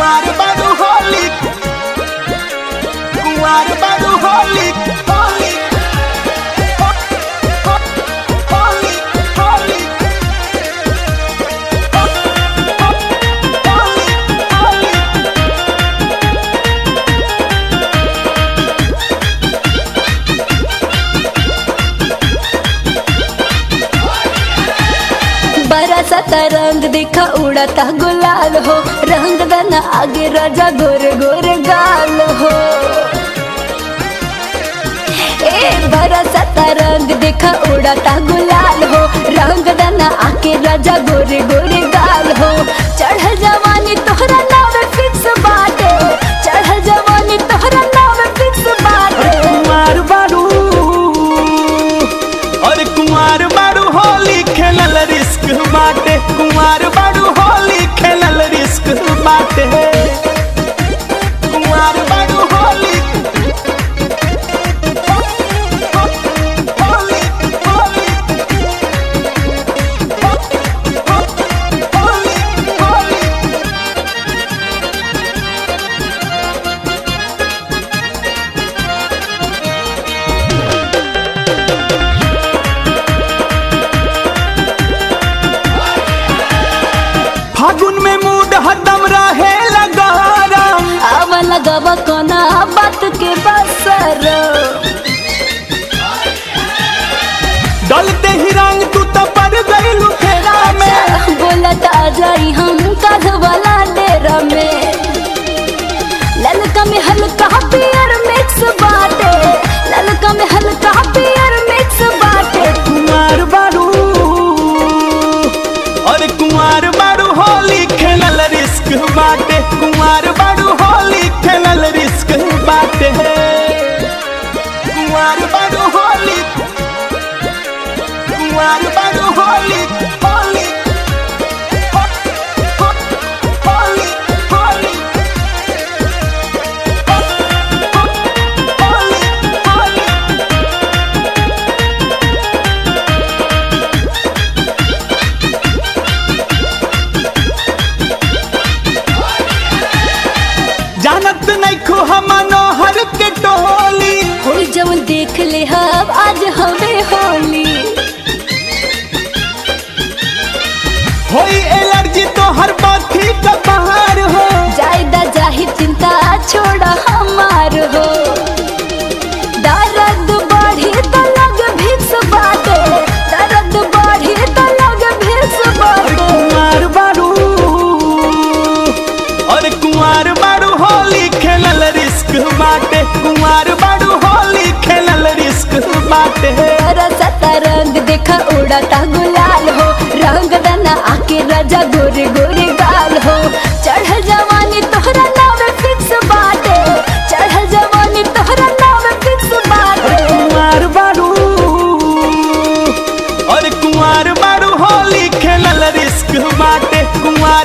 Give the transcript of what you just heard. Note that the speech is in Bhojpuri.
कुंवार बारू होली कुंवार बारू होली होली हो- हो- होली होली हो- हो- होली होली बरसता रंग दिखा उड़ता गुलाल हो रंग दना आगे राजा गोरे गोरे गाल हो ए बरसता रंग दिखा उड़ता गुलाल हो रंग दना आके राजा गोरे गोरे गाल हो चढ़ जवानी तोहरा नाम फिक्स बाटे चढ़ जवानी तोहरा नाम फिक्स बाटे कुंवार बारू और कुंवार बारू होली खेलल रिस्क बाटे कुंवार बारू होली खेलल रिस्क बाटे कुंवार बारू होली होली होली होली होली फागुन में मूड हदम रहे लगारम अब लगब कोना बात के बसर डलते ही रंग तू तो पड़ गई फेरा में बोलत आ जाई हम कध वाला डेरा में ललका में हल्का पियर मिक्स बाटे ललका में हल्का पियर मिक्स बाटे कुंवार बारू और कुंवार बारू होली खेलल रिस्क बाटे कुंवार बारू होली खेलल रिस्क बाटे कुंवार बारू होली कुंवार बारू होली होली हो- हो- होली होली हो- हो- होली होली जानत नहीं खो हम मनोहर के टोली कोई जवन देख ले हब आज हमें होली होई एलर्जी तो हर बाथी का बाहर हो जायदा जाहि चिंता छोड़ हमार हो दर्द बढ़ी तो लग भिक्स बाटे दर्द बढ़ी तो लग भिक्स और बाटे कुंवार बारू और कुंवार बारू होली खेलल रिस्क बाटे कुंवार बारू होली खेलल रिस्क बाटे बरसता रंग देखा उड़ता गुलाल हो रंग दना आके राजा गोरे गोरे गाल हो चढ़ जवानी तोहरा नाम फिक्स बाटे चढ़ जवानी तोहरा नाम फिक्स और बाटे कुंवार बारू और कुंवार बारू होली खेलल रिस्क बाटे कुंवार